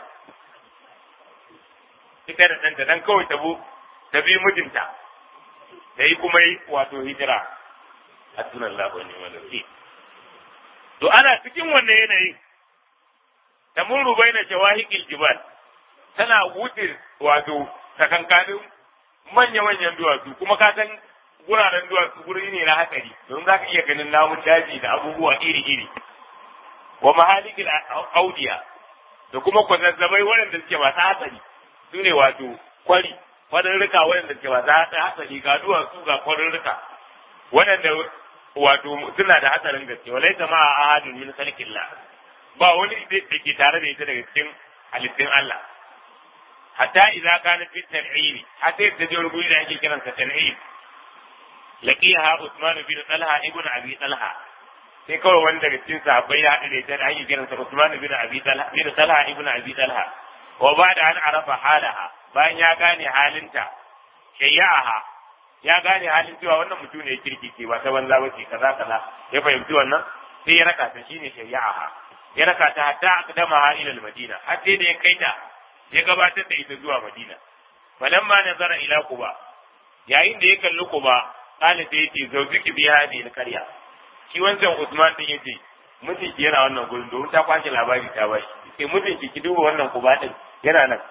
[SPEAKER 1] ita da ɗanta dan kawai tabo ta bi mijinta ta yi kuma yi wato hijira a sunan labarin wani to ana cikin wannan yanayin tamurru baina shawahiqil jibal tana wuce wato takankanin manya-manyan duwatsu kuma ka san guraren duwatsu guri ne na hatsari don za ka iya ganin namun daji da abubuwa iri-iri wa mahalikil audiya da kuma kwazazzabai waɗanda suke masu hatsari su ne wato kwari kwarurruka waɗanda suke masu hatsari ga duwatsu ga kwarurruka waɗanda wato suna da hatsarin gaske walai ta ma a ahadin min khalqillah ba wani da ke tare da ita daga cikin halittun Allah hatta idza kana fi tan'imi hatta ta je guri da ake kiransa tan'im laqiha Usman bin Talha ibn Abi Talha sai kawai wani daga cikin sahabbai ya haɗu da ita da ake kiransa Usman bin Abi Talha bin Talha ibn Abi Talha wa ba'da an arafa halaha bayan ya gane halinta shayyaha ya gane halin cewa wannan mutum ne kirki ce ba ta banza ba ce kaza kaza ya fahimci wannan sai ya raka ta shine shayyaha ya raka ta hatta aqdama ha ila al-Madina har sai da ya kai ta ya gabatar da ita zuwa Madina falamma nazara ila Quba yayin da ya kalli Quba kana sai yace zawjiki bi hadi al-qarya shi wancan Usman din yace mijinki yana wannan gurin domin ta kwashe labari ta bashi sai mijinki ki duba wannan Quba din yana nan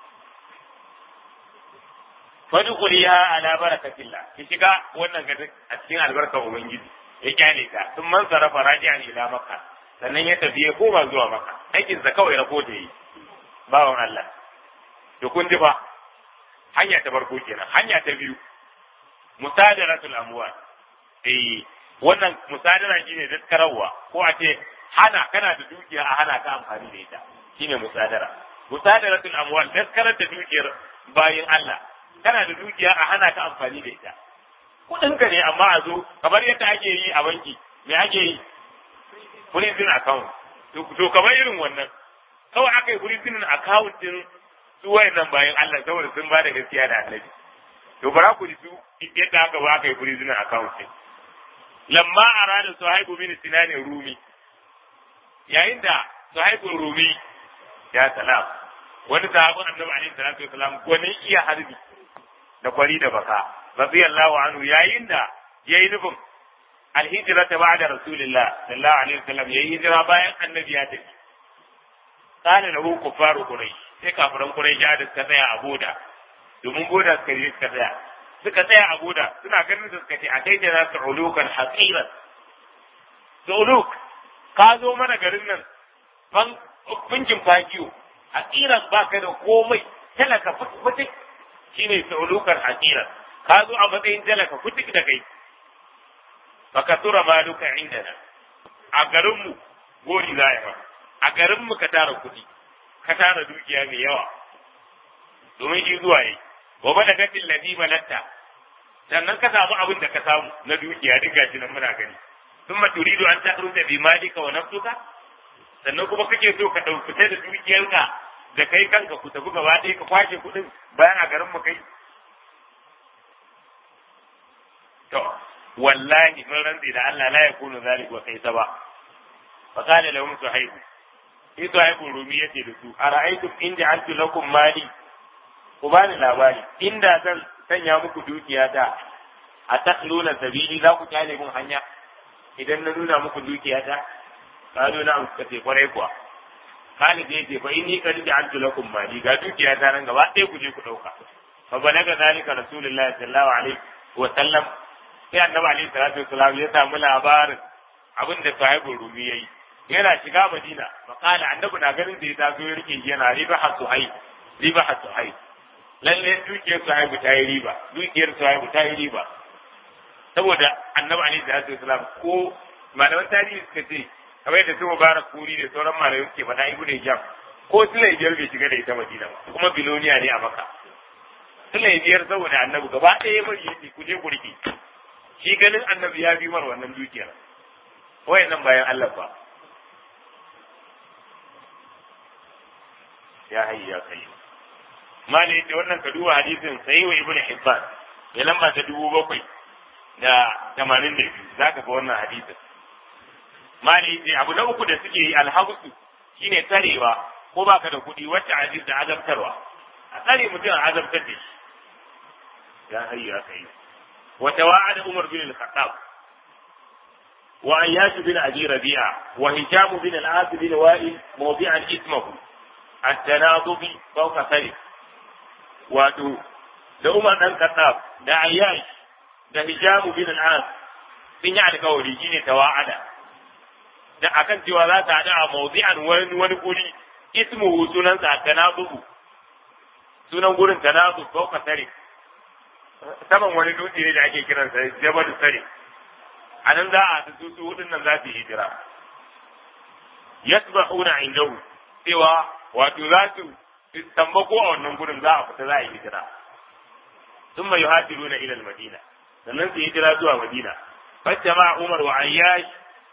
[SPEAKER 1] fadkhuriha ala barakatillah ki shiga wannan gadin a cikin albarkar ubangiji ya kyale ta sun man sarafa raji'an ila makka sannan ya tafi ya koma zuwa makka aikin sa kawai rako da yi bawan Allah to kun ji fa hanya ta farko kenan hanya ta biyu musadaratul amwal eh wannan musadara shine daskararwa ko a ce hana kana da dukiya a hana ka amfani da ita shine musadara musadaratul amwal daskarar da dukiyar bayin Allah kana da dukiya a hana ka amfani da ita kudin ka ne amma a zo kamar yadda ake yi a banki me ake yi prison account to kamar irin wannan kawai aka yi prison account din su wayannan bayan Allah saboda sun ba da gaskiya da annabi to bara ku ji su yadda aka ba aka yi prison account din lamma arada suhaibu bin sinan rumi yayin da suhaibu rumi ya salam wani sahabin annabi alaihi salatu wasalam gwanin iya harbi da kwari da baka radiyallahu anhu yayin da yayi nufin alhijra ta ba'da rasulillah sallallahu alaihi wasallam yayi hijira bayan annabi ya tafi kana lahu kufaru quraish sai kafiran quraish da suka tsaya a boda domin boda suka je suka tsaya suka tsaya a boda suna ganin da suka ce a kai da su ulukan haqiran uluk ka zo mana garin nan ban kunkin fagiyo haqiran baka da komai talaka fitik shine saulukan haqiran ka zo a matsayin talaka fitik da kai baka tura maluka indana a garinmu gori za ma a garinmu ka tara kuɗi ka tara dukiya mai yawa domin shi zuwa yi wa bada gatin ladi balatta sannan ka samu abin da ka samu na dukiya duk gashi nan muna gani sun ma turidu an ta'ruta bi malika wa nafsuka sannan kuma kake so ka ɗauki da dukiyarka da kai kanka ku tafi gaba ɗaya ka kwashe kuɗin bayan a garin mu kai to wallahi mun rantsi da Allah la yakunu zalika wa kai ba fa qala lahum suhayb sai suhayb rumi yace da su ara'aytum in ja'altu lakum mali ku bani labari inda zan sanya muku dukiya ta a takluna sabili za ku kyale mun hanya idan na nuna muku dukiya ta kazo na suka ce kwarai kuwa Khalid ya ce fa inni qad ja'altu lakum mali ga dukiya ta nan gaba ɗaya ku je ku ɗauka fa balaga zalika rasulullahi sallallahu alaihi wa sallam sai annabi alaihi salatu wasallam ya samu labarin abin da sahibul rumi yayi yana shiga madina fa qala annabi na ganin da ya taso ya rike yana riba hasuhai riba hasuhai lalle dukiyar sahibu ta yi riba dukiyar sahibu ta yi riba saboda annabi alaihi salatu wasallam ko malaman tarihi suka ce kamar yadda su mubarak kuri da sauran malamai suke faɗa ibnu hijab ko sulai biyar bai shiga da ita madina ba kuma biloniya ne a maka sulai biyar saboda annabi gaba ɗaya bari yace ku je ku rike shi ganin annabi ya bi mar wannan dukiyar wayannan bayan Allah ba ya hayya ya kai mali yace wannan ka duba hadisin sahih wa ibnu hibban ya lamba ta dubu bakwai da tamanin da biyu zaka ga wannan hadisin mali yace abu na uku da suke yi alhabsu shine tarewa ko baka da kuɗi wacce aziz da azabtarwa a tsare mutum a azabtar da shi ya hayya ya kai وتواعد عمر بن الخطاب wa ayyash bin abi rabi'a wa hisham bin al-as bin wa'il mawdi'an ismahu at-tanadubi fawqa sarif wato da Umar dan Khattab da Ayyash da Hisham bin al-As sun yi alkawari shine tawa'ada da akan cewa za ta hada a mawdi'an wani wani guri ismuhu sunan sa tanadubu sunan gurin tanadub fawqa sarif saman wani dutse ne da ake kiransa Jabal Sarif a nan za a su su hudun nan za su yi hijira yasbahuna indahu cewa wato za su tambako a wannan gurin za a fita za a yi hijira sun mai yuhajiruna ila madina sannan su hijira zuwa madina fattama umar wa ayyash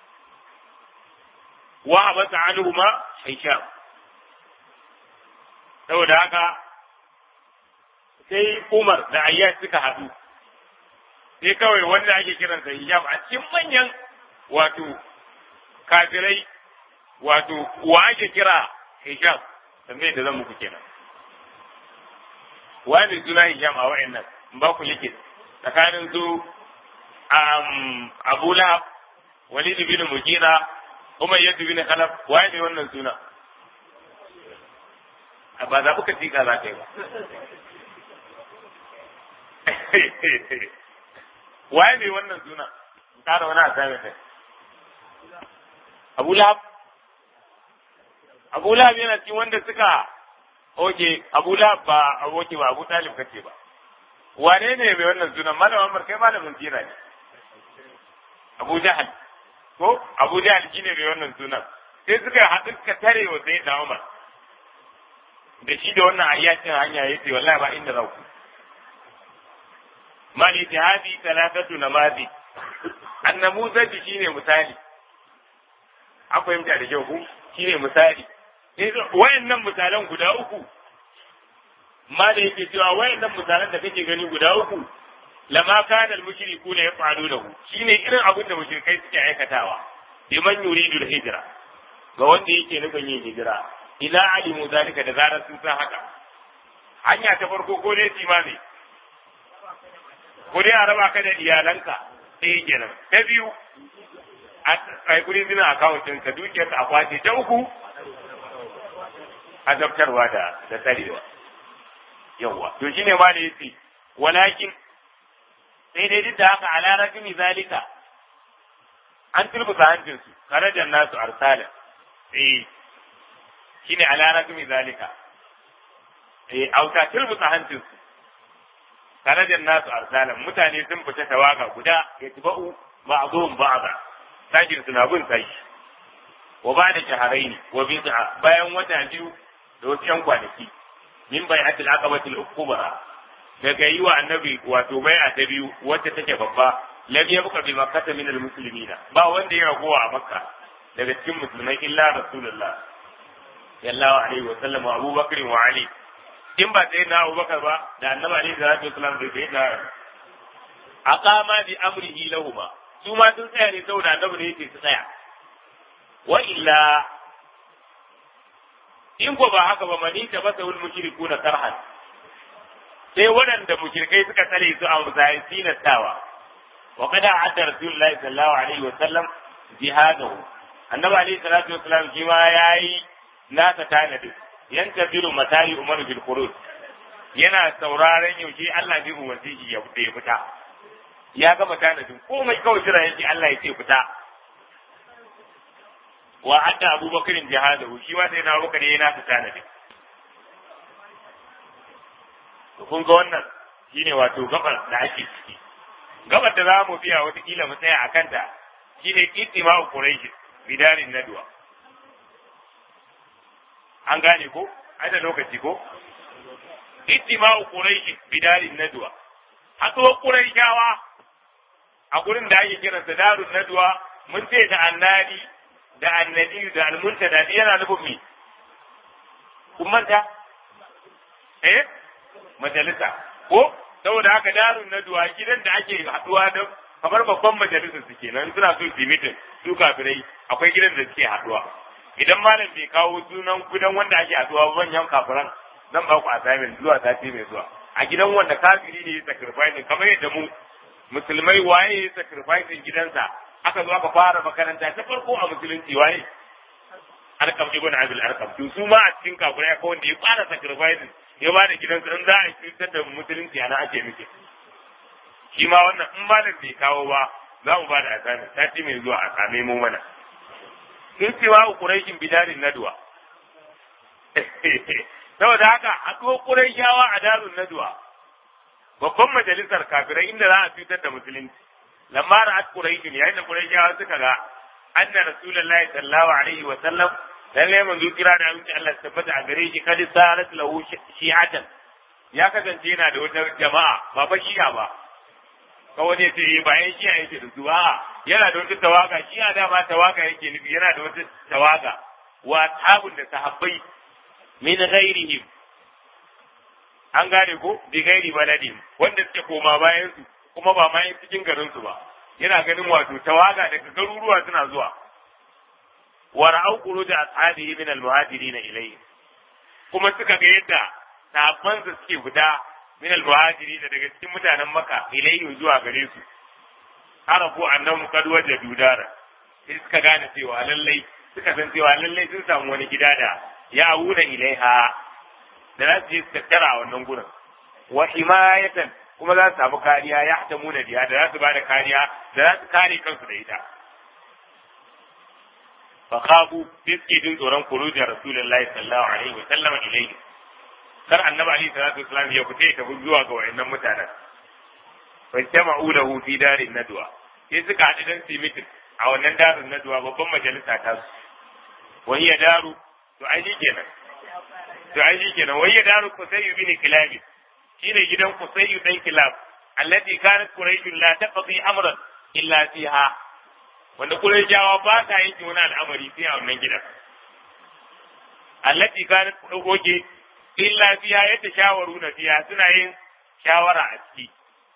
[SPEAKER 1] wa abata anhuma hisham saboda haka sai umar da ayyash suka haɗu sai kawai wanda ake kiransa hisham a cikin manyan wato kafirai wato wa ake kira hisham tambayar da zan muku kenan wani suna hisham a wa'annan ba ku yake tsakanin su abu lahab walid bin mujira umayyad bin khalaf wani wannan suna ba za ku ka tika za ka yi ba waye ne wannan suna ƙara wani a sami kai abu lahab abu lahab yana cikin wanda suka oke abu lahab ba aboki ba abu talib kace ba wane ne mai wannan sunan malam amar kai malamin sira ne abu jahal ko abu jahal shine mai wannan sunan sai suka haɗu suka tare wa sai da umar da shi da wannan ayyacin hanya yace wallahi ba inda za ku mali jihadi talatatu namazi annamuzaji shine misali an fahimta da kyau ku shine misali wayannan misalan guda uku ma da yake cewa wayannan misalan da kake gani guda uku lama kana al-mushriku la yaf'alunahu shine irin abin da mushrikai suke aikatawa liman yuridu al-hijra ga wanda yake nufin yin hijira ila alimu zalika da zarar sun san haka hanya ta farko ko dai timami ko dai a raba ka da iyalanka ɗaya kenan ta biyu a kai kudi zina akawuntin ka dukiyar a kwace ta uku azabtarwa da da tsarewa yawa to shine ma da yace walakin sai dai duk da haka ala rajumi zalika an turbuta hancin su karajan nasu arsala eh shine ala rajumi zalika eh auta turbuta hancin su karajan nasu arsalan mutane sun fita tawaga guda ya tiba'u ba'dhum ba'da sajin suna bin sashi wa ba da shaharaini wa bid'a bayan wata biyu da wasu yan kwanaki min bai'atil aqabatil kubra daga yi wa annabi wato bai'a ta biyu wacce take babba lam yabqa bi makkah min al muslimina ba wanda ya ragowa a makka daga cikin musulmai illa rasulullah sallallahu alaihi wa sallam wa abubakar wa ali in ba sai na abubakar ba da annabi alaihi salatu wasallam da sai na aqama bi amrihi lahuma su ma sun tsaya ne saboda annabi ne yake su tsaya wa illa in ko ba haka ba mani ta basa wal mushrikuna karhan sai waɗanda mushrikai suka tsare su a musayin sinattawa wa qad a'adda rasulullahi sallallahu alaihi wa sallam jihadahu annabi alaihi salatu wasallam shi ma yayi nasa tanadi yantaziru matayi umaru bil khuruj yana sauraron yaushe Allah zai umarci shi ya fita ya gama tanadin komai kawai jira yake Allah ya ce fita wa hadda abubakarin jihadahu shi ma sai na abubakar yana nasa tanadin kun ga wannan shine wato gabar da ake ciki gabar da za mu biya watakila mu tsaya a kanta shine ittima'u quraish bidarin nadwa an gane ko ai da lokaci ko ittima'u quraish bidarin nadwa haɗuwar quraishawa a gurin da ake kiransa darun nadwa mun ce da annadi da annadi da almuntada yana nufin me kun manta eh majalisa ko saboda haka darun nadwa gidan da ake haɗuwa da kamar babban majalisar su kenan suna so su mitin su kafirai akwai gidan da suke haɗuwa idan malam bai kawo sunan gidan wanda ake haɗuwa manyan kafiran zan ba ku assignment zuwa sati mai zuwa a gidan wanda kafiri ne ya sacrifice kamar yadda mu musulmai waye ya sacrifice gidansa aka zo aka fara makaranta ta farko a musulunci waye arkam ibn abil arkam to su ma a cikin kafirai ko wanda ya fara sacrifice ya ba da gidansa in za a cutar da musulunci ana ake miki shi ma wannan in malam bai kawo ba za mu ba da asami sati mai zuwa a same mu mana sun cewa quraishin bidarin nadwa saboda haka haɗuwar quraishawa a darun nadwa babban majalisar kafirai inda za a cutar da musulunci lamma ra'at quraishin yayin da quraishawa suka ga anna rasulullahi sallallahu alaihi wa sallam lalle manzo kira da aminci Allah tabbata a gare shi kadi salat lahu shi'atan ya kasance yana da wata jama'a ba fa shi'a ba kawai ne sai bayan shi'a yake da su a yana da wata tawaga shi'a da ba tawaga yake nufi yana da wata tawaga wa tabun da sahabbai min ghairihim an gane ko bi gairi baladin wanda suke koma bayan su kuma ba ma cikin garin su ba yana ganin wato tawaga daga garuruwa suna zuwa wa ra'au khuruj ashabihi min al-muhajirin ilayhi kuma suka ga yadda sahabban su suke fita min al-muhajirin daga cikin mutanen Makka ilayhi zuwa gare su arafu annahum qad wajadu dara sai suka gane cewa lallai suka san cewa lallai sun samu wani gida da ya auna ilaiha da za su je su tattara a wannan gurin wa himayatan kuma za su samu kariya ya ta muna biya da za su bada kariya da za su kare kansu da ita fa khabu fiski din tsoron kurujin rasulullahi sallallahu alaihi wa sallam ilayhi kar annabi alaihi salatu wasallam ya fita ta zuwa ga wayannan mutanen fa jama'u lahu fi darin nadwa sai suka haɗu dan su mitin a wannan darin nadwa babban majalisa ta su wa hiya daru to ai kenan to ai kenan wa hiya daru kusayyu bin kilabi shine gidan Kusayyu dan Kilab allati kanat Quraysh la taqdi amran illa fiha wanda Qurayshawa ba ta yanke wani al'amari sai a wannan gidan allati kanat dogoge illa fiha yadda shawaru na fiha suna yin shawara a ciki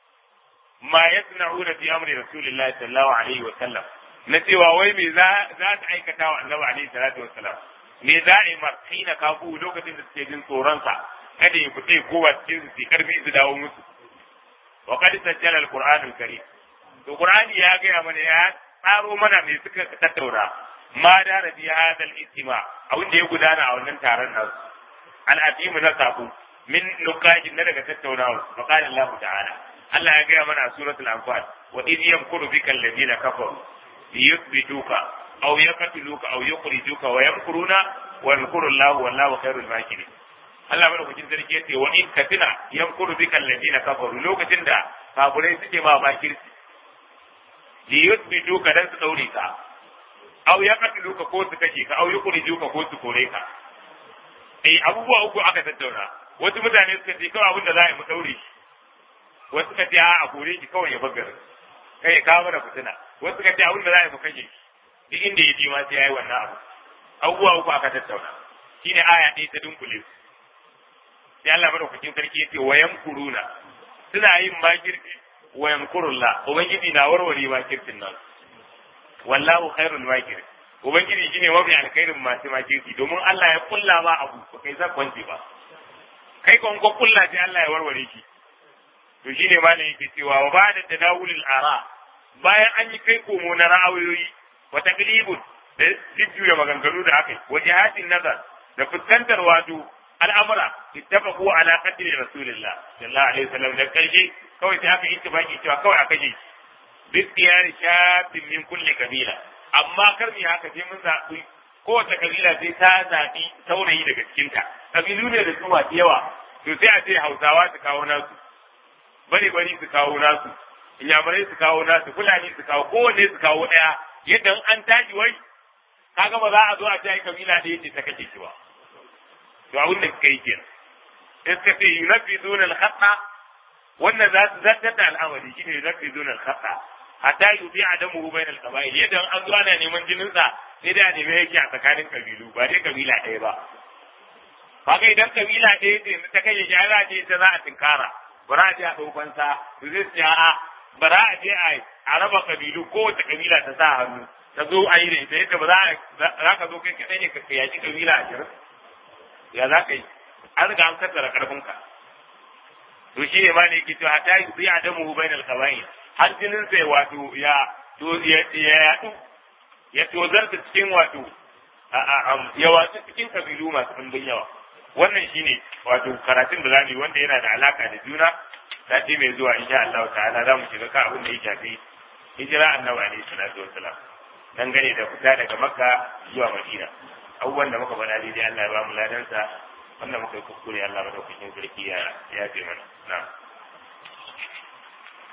[SPEAKER 1] ma yasna'una fi amri rasulillahi sallallahu alaihi wa sallam na cewa wai me za za ta aikata wa annabi alaihi salatu wa sallam me za a yi marhina kafu lokacin da suke jin tsoron sa kada ya fita ko ba cikin su su karfi su dawo musu wa qad sajjala al-qur'an al-karim to qur'ani ya ga mana ya tsaro mana me suka tattauna ma da rabi hadal istima abin da ya gudana a wannan taron nasu al-atimu na sabu min nukajin na daga tattaunawa wa qala Allah ta'ala Allah ya ga mana a suratul anfal wa idh yamkuru bika alladhina kafaru liyuthbituka aw yaqtuluka aw yukhrijuka wa yamkuruna wa yamkuru Allah wallahu khairul makirin Allah madaukakin sarki yace wa in katina yankuru bika alladina kafaru lokacin da kafirai suke ma bakirci li yuthbitu ka dan su daure ka aw yaqtulu ka ko su kace ka aw yukhriju ka ko su kore ka eh abubuwa uku aka tattauna wasu mutane suka ce kawai abin da za a yi mu daure shi wasu suka ce a kore shi kawai ya bagar kai ya kawo mana fitina wasu suka ce abin da za a yi mu kashe shi duk inda ya ji ma sai ya yi wannan abu abubuwa uku aka tattauna shine aya ɗaya ta dunkule su sai Allah madaukakin sarki yace wayan kuruna suna yin makirci wayan kurulla ubangiji na warware makircin nan wallahu khairul makir ubangiji shine mafi alkhairin masu makirci domin Allah ya kulla ba abu ba kai za kwanci ba kai kon ko kulla sai Allah ya warware shi to shine malam yake cewa wa ba'da tadawulil ara bayan an yi kai komo na ra'ayoyi wa taqlibun da jujjuya maganganu da aka yi wa jihatin nazar da fuskantar wato al'amura ittafaqu ala qatl rasulillah sallallahu alaihi wasallam da karshe kawai sai aka yi ittifaqi cewa kawai aka je bi tiyari shafin min kulli kabila amma kar mi haka sai mun zaɓi kowace kabila sai ta zaɓi saurayi daga cikinta kabilu ne da su masu yawa to sai a ce hausawa su kawo nasu bari bari su kawo nasu inyamurai su kawo nasu fulani su kawo kowanne su kawo ɗaya yadda an tashi wai kaga ba za a zo a ce ai kabila ɗaya ce ta kake shi ba to abin da suka yi kenan sai suka ce yunafizuna al-khata wannan za su zartar da al'amari shine yunafizuna al-khata hatta yubi adamu bain al-qaba'il yadda an zo ana neman jinin sa sai da neme yake a tsakanin kabilu ba dai kabila ɗaya ba kaga idan kabila ɗaya ce ta kai ya za ce ta za a tinkara ba za a je a ɗaukan sa to zai ce a'a ba za a je a raba kabilu kowace kabila ta sa hannu ta zo a yi da ita yadda ba za ka zo kai kaɗai ne ka yaƙi kabila ashirin ya za ka yi an riga an kaddara karfinka to shi ne ma ne yake cewa ta yi zai adamu bainal qabail har jinin sai wato ya to ya yaɗu ya tozarta cikin wato ya watsu cikin kabilu masu ɗumbin yawa wannan shine wato karatun da zamu yi wanda yana da alaka da juna sati mai zuwa insha Allah ta'ala za mu shiga kan abin da ya shafi hijira annabi alaihi salatu wassalam dangane da fita daga makka zuwa madina abubuwan da muka faɗa daidai Allah ya ba mu ladansa wannan muka yi kuskure Allah madaukakin sarki ya ya mana na'am